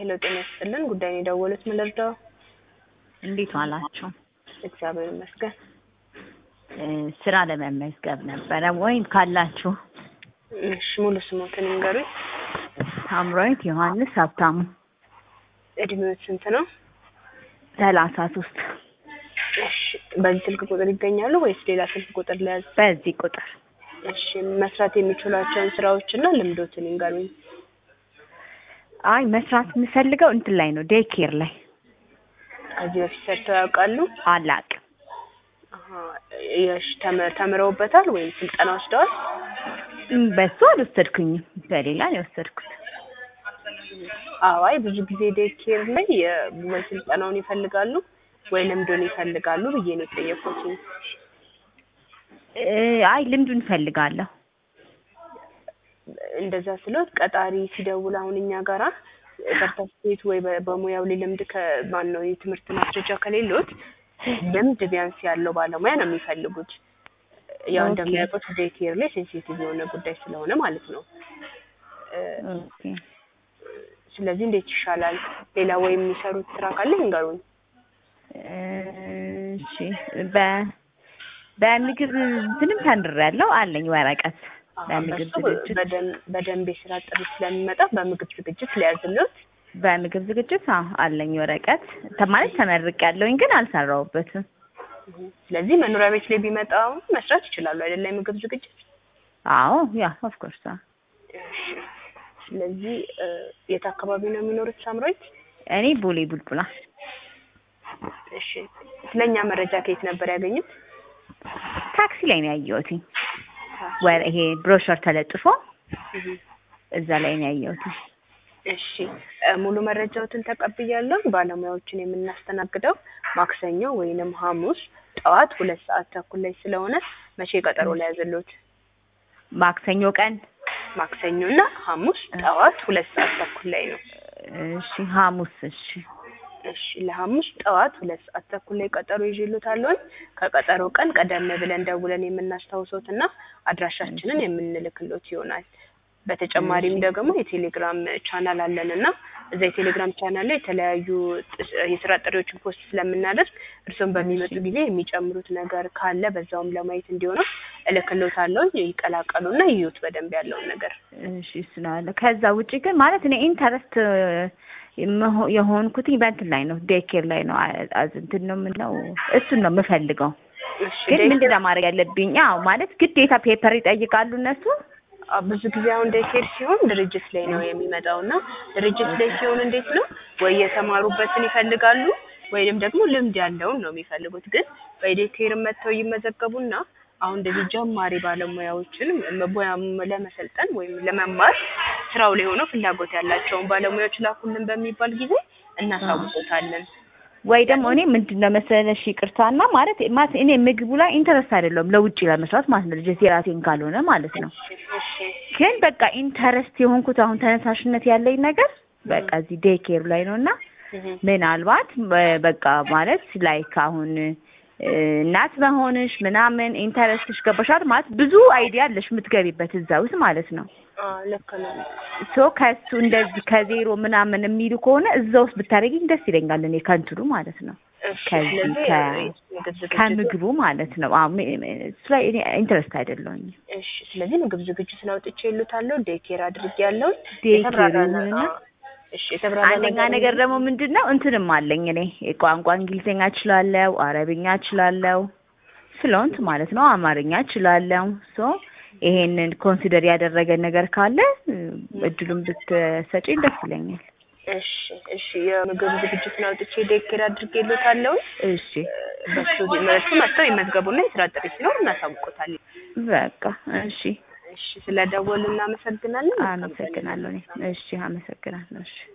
ሄሎ ጤና ይስጥልን። ጉዳይን የደወሉት ምን ልርዳው? እንዴት ዋላችሁ? እግዚአብሔር ይመስገን። እ ስራ ለመመዝገብ ነበረ ወይም ካላችሁ እሺ ሙሉ ስሞትን ይንገሩኝ። ሳምራዊት ዮሐንስ ሀብታሙ እድሜዎት ስንት ነው? ሰላሳ ሶስት እሺ በዚህ ስልክ ቁጥር ይገኛሉ ወይስ ሌላ ስልክ ቁጥር ለያዝ? በዚህ ቁጥር እሺ መስራት የሚችሏቸውን ስራዎችና ልምዶትን ይንገሩኝ። አይ መስራት የምፈልገው እንትን ላይ ነው ዴይ ኬር ላይ ከዚህ በፊት ሰርተው ያውቃሉ? አላቅም አሀ፣ የሽ ተመ- ተምረውበታል ወይም ስልጠና ወስደዋል? እም፣ በሱ አልወሰድኩኝም በሌላ ነው የወሰድኩት አዋይ ብዙ ጊዜ ዴይ ኬር ላይ የ- ወይ ስልጠናውን ይፈልጋሉ ወይ ልምዱን ይፈልጋሉ ብዬ ነው የጠየኩት። እ፣ አይ ልምዱን እፈልጋለሁ እንደዛ ስሎት ቀጣሪ ሲደውል አሁን እኛ ጋራ ሰርተፍኬት ወይ በ- በሙያው ላይ ልምድ ከማን ነው የትምህርት ማስረጃ ከሌሎት ልምድ ቢያንስ ያለው ባለሙያ ነው የሚፈልጉት። ያው ኦኬ። እንደሚያውቁት ዴይ ኬር ላይ ሴንሲቲቭ የሆነ ጉዳይ ስለሆነ ማለት ነው። እ፣ ኦኬ ስለዚህ እንዴት ይሻላል? ሌላ ወይ የሚሰሩት ስራ ካለ ይንገሩኝ። እ፣ እሺ በ በምግብ እንትንም ተምሬያለሁ አለኝ ወረቀት አሀ፣ በምግብ በሱ ዝግጅት በደን- በደንብ የስራ ጥሪ ስለሚመጣ በምግብ ዝግጅት ሊያዝሉት በምግብ ዝግጅት አዎ አለኝ ወረቀት ተ- ማለት ተመርቄያለሁኝ ግን አልሰራሁበትም ስለዚህ መኖሪያ ቤት ላይ ቢመጣ መስራት ይችላሉ አይደለ? የምግብ ዝግጅት አዎ ያ ኦፍ ኮርስ እሺ። ስለዚህ እ፣ የት አካባቢ ነው የሚኖሩት ሳምራዊት? እኔ ቦሌ ቡልቡላ እሺ። ስለኛ መረጃ ከየት ነበር ያገኙት? ታክሲ ላይ ነው ያየሁትኝ ወረ ይሄ ብሮሸር ተለጥፎ እህ፣ እዛ ላይ ነው ያየሁትኝ እሺ እ፣ ሙሉ መረጃዎትን ተቀብያለሁ። ባለሙያዎችን የምናስተናግደው ማክሰኞ ወይንም ሐሙስ ጠዋት ሁለት ሰዓት ተኩል ላይ ስለሆነ መቼ ቀጠሮ ላይ ያዘሉት? ማክሰኞ ቀን ማክሰኞ እና ሐሙስ ጠዋት ሁለት ሰዓት ተኩል ላይ ነው። እሺ ሐሙስ እሺ እሺ ለሐሙስ ጠዋት ሁለት ሰዓት ተኩል ላይ ቀጠሮ ይዤልዎታለሁ። ከቀጠሮ ቀን ቀደም ብለን ደውለን የምናስታውሶት እና አድራሻችንን የምንልክሎት ይሆናል። በተጨማሪም ደግሞ የቴሌግራም ቻናል አለን እና እዛ የቴሌግራም ቻናል ላይ የተለያዩ ጥስ- የስራ ጥሪዎችን ፖስት ስለምናደርግ እርስዎም በሚመጡ ጊዜ የሚጨምሩት ነገር ካለ በዛውም ለማየት እንዲሆነው እልክሎታለሁ። ይቀላቀሉና ይዩት በደንብ ያለውን ነገር። እሺ እሱ ነው ያለው። ከዛ ውጪ ግን ማለት እኔ ኢንተረስት የመሆ- የሆንኩትኝ በእንትን ላይ ነው ዴይ ኬር ላይ ነው አ- አዝ- እንትን ነው የምለው እሱን ነው የምፈልገው እሺ ግን ዴይ ምንድን ነው ማድረግ ያለብኝ? አዎ ማለት ግዴታ ፔፐር ይጠይቃሉ እነሱ። አ፣ ብዙ ጊዜ አሁን ዴይኬር ሲሆን ድርጅት ላይ ነው የሚመጣው እና ድርጅት ላይ ሲሆን እንዴት ነው ወይ የተማሩበትን ይፈልጋሉ ወይንም ደግሞ ልምድ ያለውን ነው የሚፈልጉት። ግን በዴይኬር መጥተው ይመዘገቡና አሁን እንደዚህ ጀማሪ ባለሙያዎችን ሙያ ለመሰልጠን ወይም ለመማር ስራው ላይ ሆነው ፍላጎት ያላቸውን ባለሙያዎች ላኩልን በሚባል ጊዜ እናሳውቆታለን። ወይ ደግሞ እኔ ምንድን ነው መሰለሽ ይቅርታና ማለት ማለት እኔ ምግቡ ላይ ኢንተረስት አይደለሁም ለውጭ ለመስራት ማለት ነው ልጅ የራሴን ካልሆነ ማለት ነው። እሺ ግን በቃ ኢንተረስት የሆንኩት አሁን ተነሳሽነት ያለኝ ነገር በቃ እዚህ ዴይ ኬር ላይ ነው እና እህ፣ ምናልባት በ- በቃ ማለት ላይክ አሁን እ፣ እናት መሆንሽ ምናምን ኢንተረስትሽ ገባሻል ማለት ብዙ አይዲያ አለሽ የምትገቢበት እዛ ውስጥ ማለት ነው። አ፣ ልክ ነው። ሶ ከሱ እንደዚህ ከዜሮ ምናምን የሚሉ ከሆነ እዛ ውስጥ ብታደርጊኝ ደስ ይለኛል። እኔ ከንትኑ ማለት ነው እሺ ከዚህ ስለዚህ ከ- ምግብ ዝግጅቱ ከምግቡ ማለት ነው። አዎ ሚ- ሚ- እሱ ላይ እኔ ኢንተረስት አይደለሁኝ። እሺ ስለዚህ ምግብ ዝግጅቱን አውጥቼ ይሉታለሁ ዴይኬር አድርጌ ያለውን ዴይ የተብራራ ኬር ነ- ይሁንና አዎ። እሺ የተብራራ አንደኛ ነገር ደግሞ ምንድን ነው እንትንም አለኝ እኔ ቋንቋ እንግሊዝኛ እችላለሁ፣ አረብኛ እችላለሁ፣ ፍሎንት ማለት ነው አማርኛ እችላለሁ። ሶ ይሄንን ኮንሲደር ያደረገ ነገር ካለ እ፣ እድሉን ብትሰጪኝ ደስ ይለኛል። እሺ እሺ የምግብ ዝግጅቱን አውጥቼ ዴይኬር አድርጌ ይሉታለሁ። እሺ በሱ መልኩ መጥተው ይመዝገቡና የስራ ጥሪ ሲኖር እናሳውቆታለን። በቃ እሺ፣ እሺ ስለደወሉ እናመሰግናለን። መልካም ቀን። አመሰግናለሁ። እኔ እሺ፣ አመሰግናለሁ። እሺ